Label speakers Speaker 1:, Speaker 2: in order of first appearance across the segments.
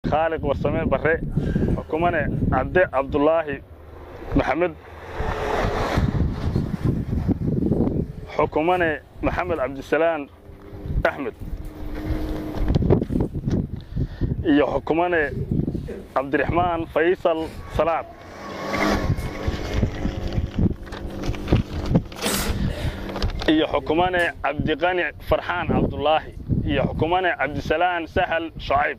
Speaker 1: khaaliq warsame barre xukumane cabde cabdulaahi maxamed xukumane maxamed cabdisalaan axmed iyo xukumane cabdiraxmaan faysal salaad iyo xukumane cabdiqani farxaan cabdulaahi iyo xukumane cabdisalaan sahal shucayb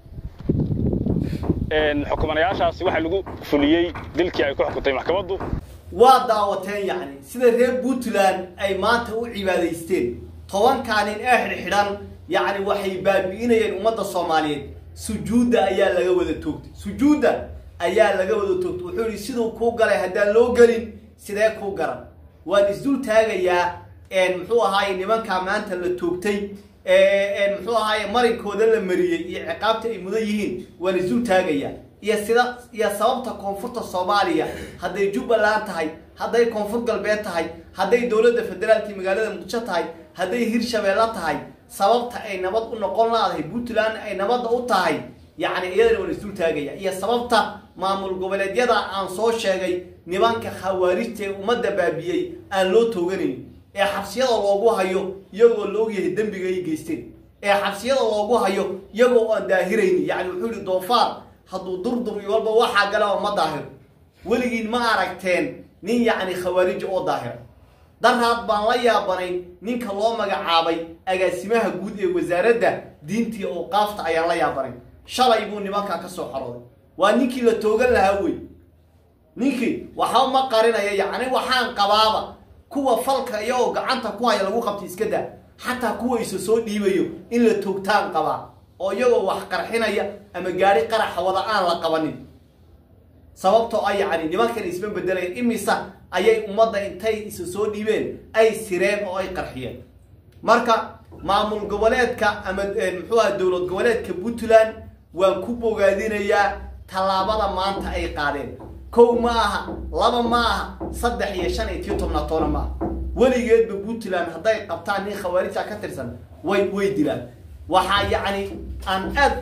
Speaker 1: xukumanayaashaasi waxaa lagu fuliyey dilkii ay ku xukuntay maxkamaddu
Speaker 2: waa daawateen yacni sida reer puntland ay maanta u cibaadaysteen tobankaa nin ee xidhxidhan yacni waxay baabi'inayeen ummadda soomaaliyeed sujuudda ayaa laga wada toogtay sujuudda ayaa laga wada toogtay wuxuu yidhi siduu kuu galay haddaan loo gelin sidee kuu garan waan isdul taagayaa muxuu ahaaye nimankaa maanta la toogtay muxuu ahaaye marinkooda la mariyey iyo ciqaabta ay mudan yihiin waan isdul taagayaa iyo sida iyo sababta koonfurta soomaaliya hadday jubbaland tahay hadday koonfur galbeed tahay hadday dowladda federaalkii magaalada muqdisho tahay hadday hirshabeelle tahay sababta ay nabad u noqon laadahay puntland ay nabadda u tahay yacni iyadana waan isdul taagaya iyo sababta maamul goboleedyada aan soo sheegay nimanka khawaarijta ee ummadda baabiyey aan loo tooganayn ee xabsiyada loogu hayo iyagoo la ogyahay dembiga ay geysteen ee xabsiyada loogu hayo iyagoo aan daahiraynin yacni wuxuu yihi doofaar hadduu durdur iyo walba waxaa galaba ma daahiro weligiin ma aragteen nin yacni khawaarija oo daahira daraad baan la yaabanay ninka loo magacaabay agaasimaha guud ee wasaaradda diintii awqaafta ayaan la yaabanay shalay buu nimankaa ka soo xarooday waa ninkii la toogan lahaa wey ninkii waxba ma qarinaya yacni waxaan qabaaba kuwa falka iyagoo gacanta ku haya lagu qabtay iska daa xataa kuwa isa soo dhiibayo in la toogtaan qabaa oo iyagoo wax qarxinaya ama gaari qaraxa wada aan la qabanin sababtoo ah yacni nimankan isma bedelayeen imisa ayay ummadda intay isa soo dhiibeen ay sireen oo ay qarxiyeen marka maamul goboleedka ama muxuu aha dowlad goboleedka puntland waan ku bogaadinayaa tallaabada maanta ay qaadeen kow ma aha laba ma aha saddex iyo shan iyo tiyo tobnaa toona ma aha weligeedba puntland hadday qabtaan nin khawaarijta ka tirsan way way dilaan waxaa yacni aan aad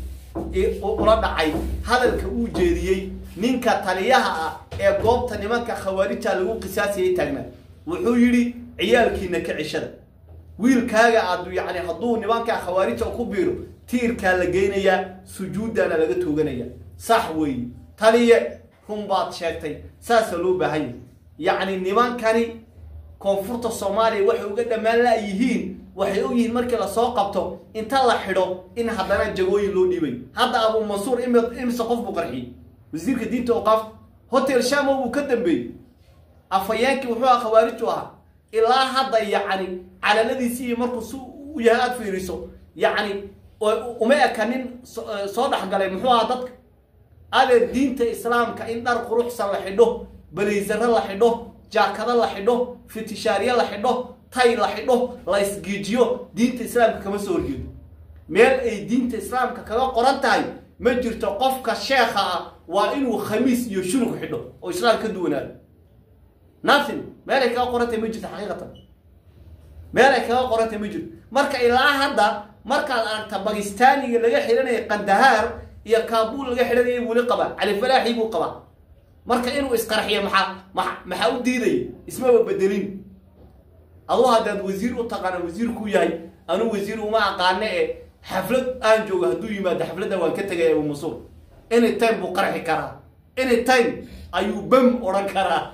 Speaker 2: ula dhacay hadalka uu jeediyey ninka taliyaha ah ee goobta nimanka khawaarijta lagu qisaasiyay taagnaa wuxuu yidhi ciyaalkiina ka cishada wiilkaaga aad yacni hadduu nimanka khawaarijta ku biiro tiirkaa la geynayaa sujuuddaana laga tooganaya sax weeye taliye run baad sheegtay saasaa loo baahan yahay yacni nimankani koonfurta soomaaliya waxay uga dhammaan la'yihiin waxay og yihiin markii lasoo qabto inta la xidho in haddana jagooyin loo dhiibay hadda abuu mansuur imise qof buu qarxiyey wasiirka diinta awqaafta hotel shamo buu ka dambeeyey afhayeenkii wuxuu aha khawaariju ahaa ilaa hadda yacni calaladiisii iyo markuu si u yahay aada fiiriso yacni uma eka nin soo dhexgalay muxuu ahaa dadka adeer diinta islaamka in dhar quruxsan la xidho balaysaro la xidho jaakado la xidho fitishaarye la xidho tay la xidho la isgiijiyo diinta islaamka kama soo horjeedo meel ay diinta islaamka kaga qoran tahay ma jirto qofka sheekha ah waa inuu khamiis iyo shunug xidho oo islaam ka duwanaado nothing meel ay kaga qoran tahay ma jirto xaqiiqatan meel ay kaga qoran tahay ma jirto marka ilaa hadda markaad aragta bakistaaniga laga xidhanaya kandahaar iyo kaabul laga xidhanaya weli qabaa califalaaxi buu qabaa marka inuu isqarxiyo maxaa maxaa u diidaya ismaba bedelin aduu haddaad wasiir u taqaana wasiirkuu yahay anuu wasiir uma aqaane ee xaflad aan joogo hadduu yimaado xafladda waan ka tegaya abu masuur any time buu qarxi karaa any time ayuu bam odhan karaa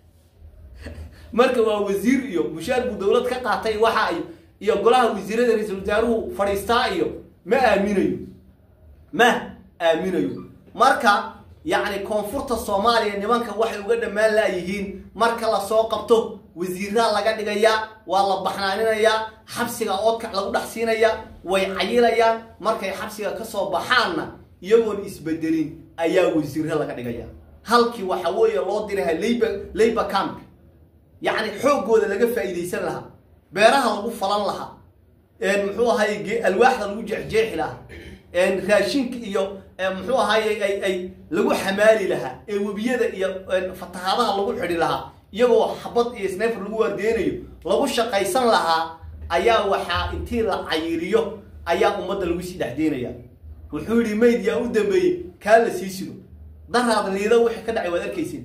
Speaker 2: marka waa wasiir iyo mushaar buu dowlad ka qaatay waxa ay iyo golaha wasiirada ra-iisul wasaaruhu fadhiistaa iyo ma aaminayo ma aaminayo marka yacni koonfurta soomaaliya nimanka waxay uga dhammaan laayihiin marka lasoo qabto wasiiraa laga dhigayaa waa la baxnaaninayaa xabsiga oodkac lagu dhex siinayaa way cayilayaan markay xabsiga kasoo baxaanna iyagoon isbedelin ayaa wasiira laga dhigaya halkii waxa weeye loo diraha labor labor camp yacni xooggooda laga faa'iidaysan lahaa beeraha lagu falan lahaa muxuu ahaye alwaaxda lagu jeexjeexi lahaa raashinka iyo muxuu ahaye ay ay lagu xamaali lahaa ee webiyada iyo fatahaadaha lagu xidhi lahaa iyagoo xabad iyo snefer lagu waardeynayo lagu shaqaysan lahaa ayaa waxaa intii la cayiriyo ayaa ummadda lagu sii dhexdeynaya wuxuu yidhi mayd yaa u dambeeyey kaa la sii sido daraad liida wixii ka dhacay waad arkaysin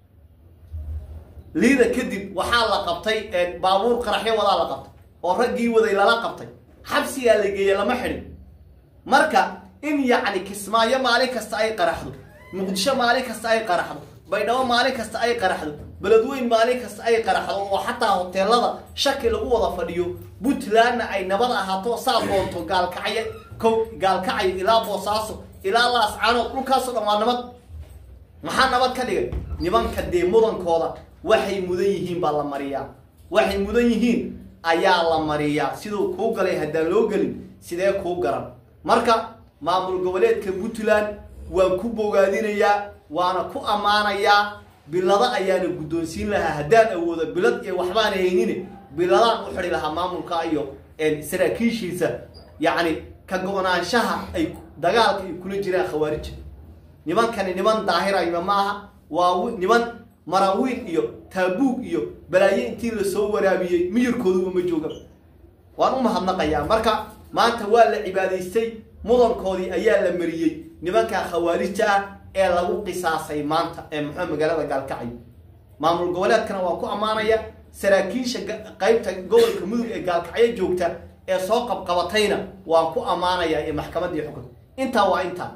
Speaker 2: liida kadib waxaa la qabtay baabuur qaraxyo wadaa la qabtay oo raggii waday lala qabtay xabsigaa la geeyey lama xidhin marka in yacni kismaayo maalin kasta ay qaraxdo muqdisho maalin kasta ay qaraxdo baydhabo maalin kasta ay qaraxdo beledweyn maalin kasta ay qaraxdo oo xataa hoteelada shaki lagu wada fadhiyo puntlandna ay nabad ahaato saa doonto gaalkacyo kow gaalkacyo ilaa boosaaso ilaa laascaanood dhulkaasoo dhan waa nabad maxaa nabad ka dhigay nimanka dee mudankooda waxay mudan yihiin baa la mariyaa waxay mudan yihiin ayaa la mariyaa siduu kuu galay haddaan loo gelin sidee kuu garan marka maamul goboleedka puntland waan ku bogaadinayaa waana ku ammaanayaa bilado ayaana guddoonsiin lahaa haddaan awoodo bilad iyo waxbaan haynine biladaan u xidhi lahaa maamulka iyo saraakiishiisa yacni ka go-naanshaha ay dagaalka ay kula jiraan khawaarija nimankani niman daahirayma ma aha waa niman marawiin iyo taabuug iyo balaayo intii lasoo waraabiyey miyirkooduba ma jooga waan u mahadnaqayaa marka maanta waa la cibaadaystay mudankoodii ayaa la mariyey nimanka khawaarijta ah ee lagu qisaasay maanta ee muxuu magaalada gaalkacyo maamul goboleedkana waan ku ammaanaya saraakiisha qaybta gobolka mudug ee gaalkacyo joogta ee soo qabqabatayna waan ku ammaanayaa ee maxkamaddii xukun intaa waa intaa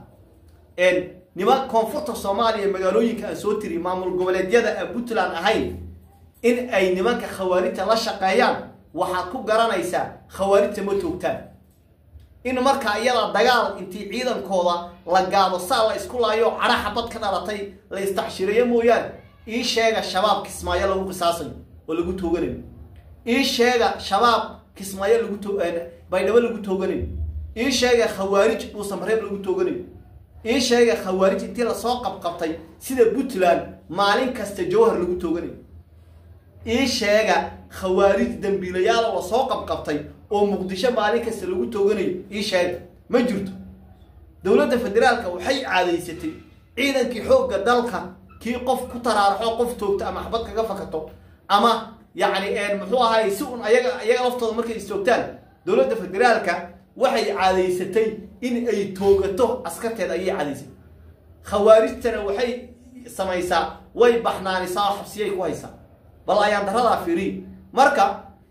Speaker 2: niman koonfurta soomaaliya magaalooyinka aan soo tiri maamul goboleedyada aan puntland ahayn in ay nimanka khawaarijta la shaqeeyaan waxaad ku garanaysaa khawaarijta ma toogtaan in markaa iyada dagaal intii ciidankooda la gaado saa la isku laayo cadha xabad ka dhalatay la istacshireeyo mooyaane ii sheega shabaab kismaayo lagu qisaasayo oo lagu tooganayo ii sheega shabaab kismaayo lagu to baydhabo lagu tooganayo ii sheega khawaarij dhuusamareeb lagu tooganayo ii sheega khawaarij intii lasoo qabqabtay sida puntland maalin kasta jawhar lagu tooganayo ii sheega khawaarij dambiilayaal lasoo qabqabtay oo muqdisho maalin kasta lagu tooganayo ii sheega ma jirto dowladda federaalka waxay caadaysatay ciidankii xoogga dalka kii qof ku taraaraxo qof toogto ama xabad kaga fakato ama yacni muxuu ahaay si un ayaga ayaga laftooda markay istoogtaan dowladda federaalka waxay caadaysatay in ay toogato askarteeda ayay caadaysatay khawaarijtana waxay samaysaa way baxnaanisaa oo xabsiyay ku haysaa bal ayaan daradaa fiiriy marka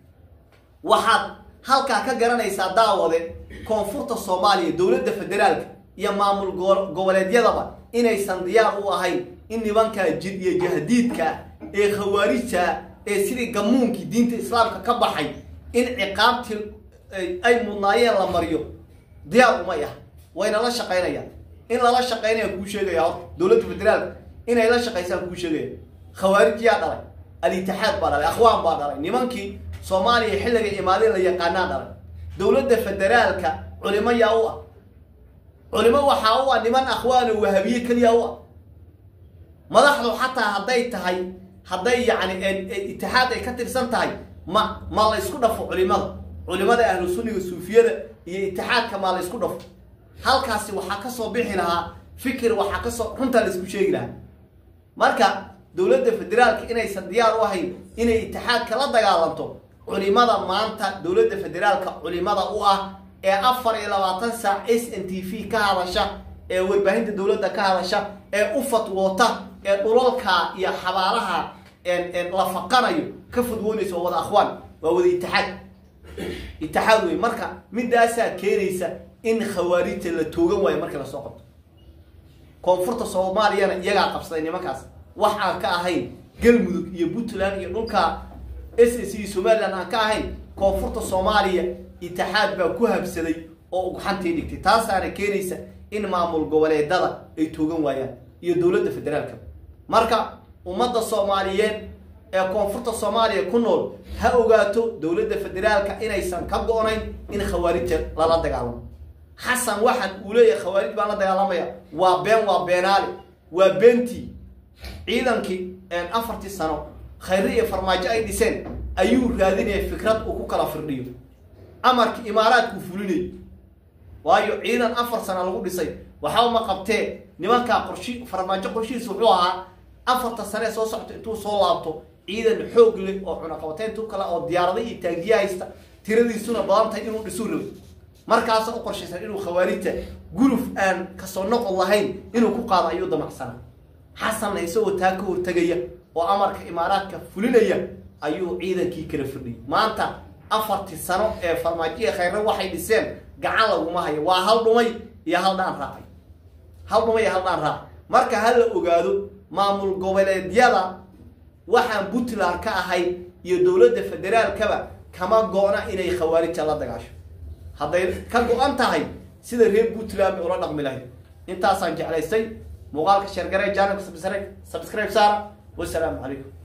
Speaker 2: waxaad halkaa ka garanaysaa daawade koonfurta soomaaliya dowladda federaalka iyo maamul goboleedyadaba inaysan diyaar u ahayn in nimankaa jid iyo jahdiidka ah ee khawaarijtaa ee sidii gamuunkii diinta islaamka ka baxay in ciqaabtii ay mudnaayeen la mariyo diyaar umay ah wayna la shaqaynayaan in lala shaqaynaya kuu sheegaya horta dowladda federaalka inay la shaqaysaan kuu sheegaya khawaarij yaa dhalay al-itixaad baa dhalay akhwaan baa dhalay nimankii soomaaliya xilliga imaadeen la yaqaanaa dhalay dowladda federaalka culimo yaa u ah culimo waxaa u ah niman akhwaano wahabiye keliya u ah madaxdu xataa hadday tahay hadday yacni itixaad ay ka tirsan tahay ma ma la isku dhafo culimada culimada ahlu sunniga suufiyada iyo itixaadka maa la isku dhafo halkaasi waxaa kasoo bixi lahaa fikir waxaa kasoo runtaa la isku sheegi lahaa marka dowladda federaalka inaysan diyaar u ahayn inay itixaadka la dagaalanto culimada maanta dowladda federaalka culimada u ah ee afar iyo labaatan saac s n t v ka hadasha ee warbaahinta dowladda ka hadasha ee u fatwoota ee dhulalka iyo xabaalaha la faqanayo ka fudwoonaysa waa wada akhwaan waa wada itixaad itixaad wey marka midaasaa keenaysa in khawaarijta la toogan waayo markii lasoo qabto koonfurta soomaaliyana iyagaa qabsaday nimankaas wax aan ka ahayn galmudug iyo puntland iyo dhulka s s iyo somaliland aan ka ahayn koonfurta soomaaliya itixaad baa ku habsaday oo ugxantii dhigtay taasaana keenaysa in maamul goboleedada ay toogan waayaan iyo dowladda federaalka marka ummadda soomaaliyeed ee koonfurta soomaaliya ku nool ha ogaato dowladda federaalka inaysan ka go-nayn in khawaarijta lala dagaalamo xasan waxaan uu leeyahay khawaarij baan la dagaalamaya waa been waa beenaale waa beentii ciidankii afartii sano khayre iyo farmaajo ay dhiseen ayuu raadinaya fikrad uu ku kala firdhiyo amarkii imaaraadkuu fulinay waayo ciidan afar sana lagu dhisay waxba ma qabtee nimankaa qorshi farmaajo qorshihiis wuxuu ahaa afarta sane soo socto intuu soo laabto ciidan xoog leh oo cunaqabateyntu kale oo diyaarada iyo taagiya haysta tiradiisuna badan tahay inuu dhisuu rabay markaasa u qorshaysan inuu khawaarijta guluf aan kasoo noqon lahayn inuu ku qaado ayuu damacsana xasanna isagoo taa ka hortegaya oo amarka imaaraadka fulinaya ayuu ciidankii kala fadhiyay maanta afartii sano ee farmaajo khayre waxay dhiseen gacan laguma hayo waa hal dhumay iyo hal dhaan raacay hal dhumay iyo hal dhaan raac marka ha la ogaado maamul goboleedyada waxaan puntland ka ahay iyo dowladda federaalkaba kama go-na inay khawaarija la dagaasho hadday ka go-an tahay sida reer puntland bay ula dhaqmi lahayd intaasaan jeclaystay muuqaalka sheergare janalka subscribe saara wasalaamu calaykum